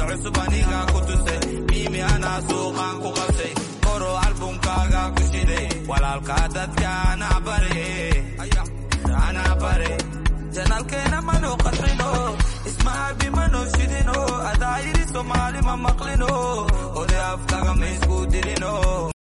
cusub aniga ku tusay miimi anaa suuqaan ku qabsay qoro albumkaaga ku shiday walaalka dadka anaa bare anaa bare janaalkeena manu qaxino ismaabi manu shidino adaa yidhi soomaali ma maqlino oday afkaga ma isku dilino